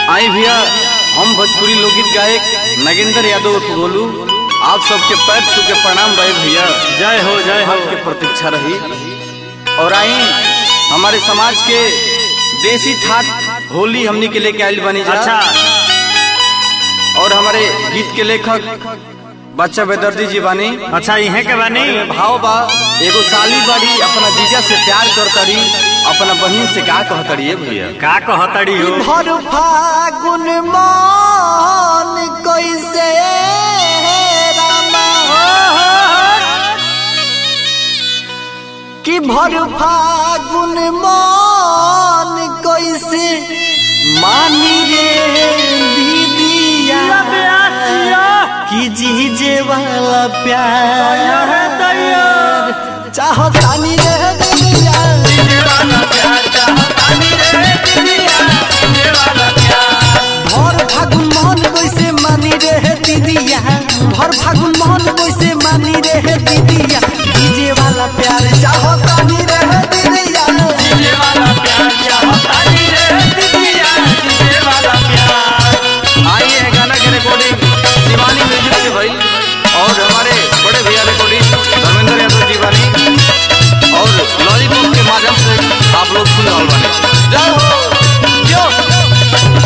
आई भैया हम भोजपुरी लोकगीत गायक नगेंद्र यादव उर्फ गोलू आप सबके पैर छू के प्रणाम रहे भैया जय हो जय हो आपके प्रतीक्षा रही और आई हमारे समाज के देसी ठाट होली हमनी के लेके आयल बनी जा अच्छा और हमारे गीत के लेखक बच्चा बेदर्दी जी बानी अच्छा इहे के बानी भाव बा एगो साली बाड़ी अपना जीजा से प्यार करतरी अपना बहन से का कहतरी है भैया का कहतड़ी हो भर फागुन मान कैसे रामा कि भर फागुन मान कैसे मानी रे दीदिया कि जीजे वाला प्यार चाहो तानी रे दीदिया भर फागुन मोहन कैसे मानी रे हे दीदिया भर फागुन मोहन कैसे मानी रे हे दीदिया डीजे वाला प्यार चाहो तानी रे हे दीदिया आइए है गाना के रिकॉर्डिंग शिवानी म्यूजिक से भाई और हमारे बड़े भैया रिकॉर्डिंग धर्मेंद्र यादव जी वाली और लॉलीपॉप के माध्यम से आप लोग सुन रहे बानी जय हो यो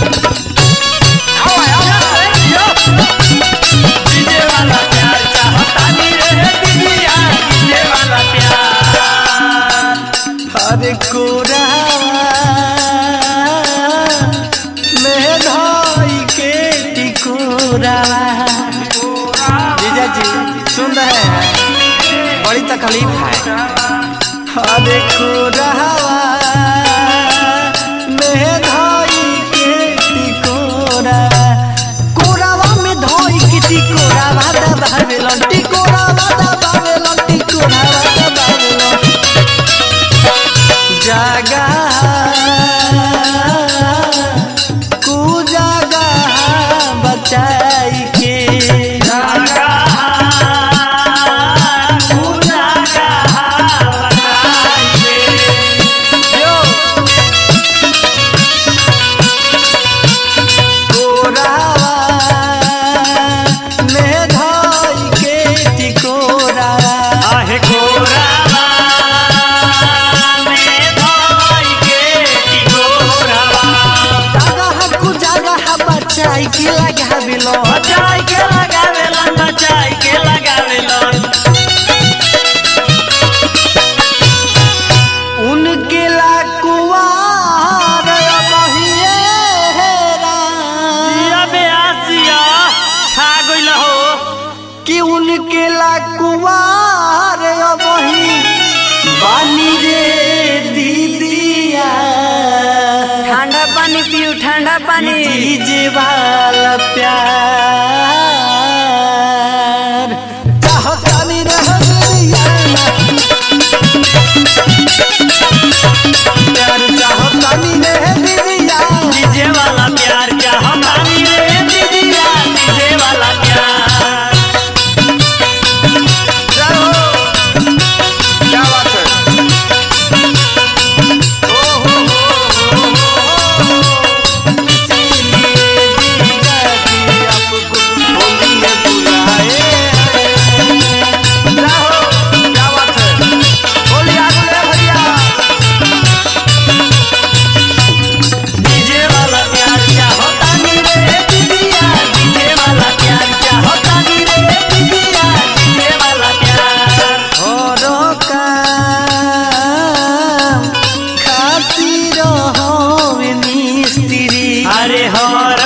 अरे कोरा में धाई के टिकोरा जीजा जी सुन रहे हैं बड़ी तकलीफ है अरे कोरा में धाई के टिकोरा कोरावा में धाई के टिकोरा वादा बावेलन टिकोरा वादा बावेलन टिकोरा वादा बावेलन जागा कु जागा बचाई के यो कोरावा में धाई के टिकोरा आहे कोरावा में धाई के टिकोरावा जागा कु जागा बचाई के लगा बिलो बचाई के लगावेलन बचाई के लगावेलन उनके ला कुवार बहिए जिया बेआसिया छा गइल हो कि उनके ला कुवार बही बानी रे दीदिया ठंडा पानी पियो ठंडा पानी डीजे वाला प्यार चाहतानी रह दिया प्यार चाहतानी रह दिया डीजे वाला प्यार क्या हमारी रे दीदिया डीजे वाला प्यार जय हो क्या बात है ओ हो हो हो हो इसीलिए जीजा जी आपको होली में बुलाए जय हो क्या बात है होली आ गई है भैया डीजे वाला प्यार क्या होता नी रे दीदिया डीजे वाला प्यार क्या होता नी रे दीदिया डीजे वाला प्यार हरो काम खातिर होवे मिस्त्री अरे हर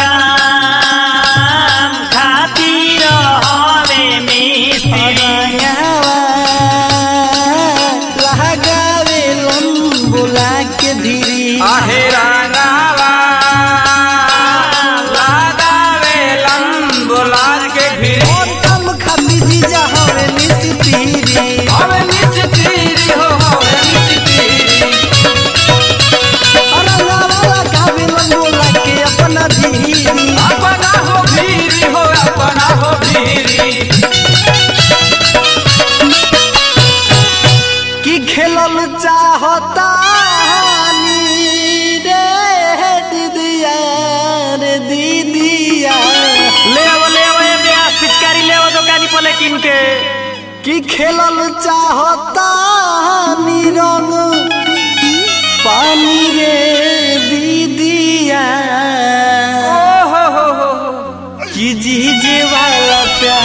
काम खातिर हवे मिस्त्री लगावे लंबुला के धीरी आहे रानावा लगावे लंबुलार के भिरी और कम खाती जीजा होवे मिस्त्री हवे मिस्त्री हो हवे मिस्त्री रंगावा लगावे लंबुला के अपना धीरी अपना हो भीरी हो अपना हो भीरी कि खेलल चाहता कि खेलल चाहता रंग पानी रे दीदिया कि जीजे वाला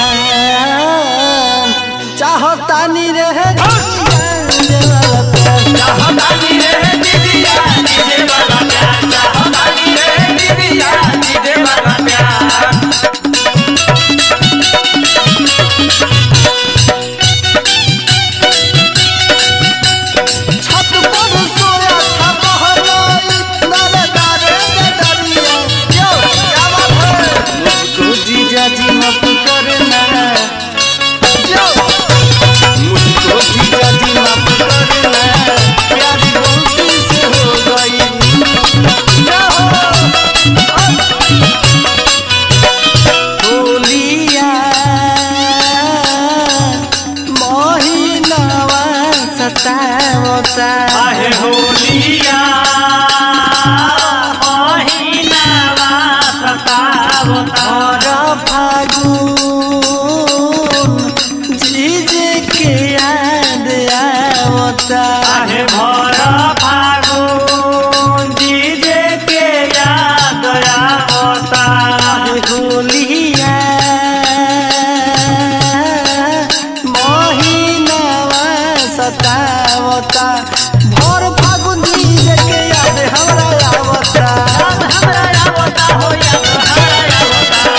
प्यार चाहता नी रे जीजे वाला प्यार छत पर सोया था बहराई नारे नारे दे दरिया यो क्या बात है मुझको जीजा जी माफ करना यो मुझको जीजा जी माफ करना प्यारी गलती से हो गई क्या हो होलिया महीनावा सतावता आहे होलिया महीनावा सतावता और फागुन जीजे के याद आवता आहे भर फागुन जीजे के याद आवता होलिया महीनावा सतावता भर फागुन जीजे के याद हमरा आवता हमरा आवता हो याद हमरा आवता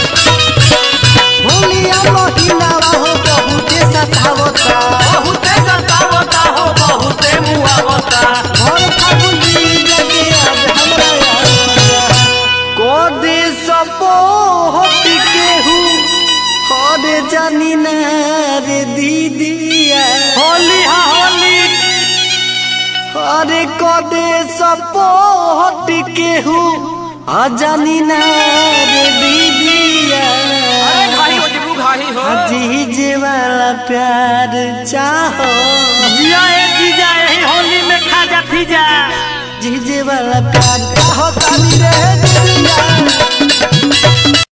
होलिया महीनावा हो बहुते सतावता बहुते सतावता हो बहुते मुआवता भर फागुन जीजे के याद हमरा आवता कोदे सपो होती केहू हरे जानी ना रे दीदिया होली हा होली अरे कोदे सपो होती केहू अजानी ना रे दीदिया घाही हो जिबू घाही हो जीजे वाला प्यार चाहो जिया ए जीजा यही होली में खाजा फिजा जीजे वाला प्यार चाहो तानी रे दीदिया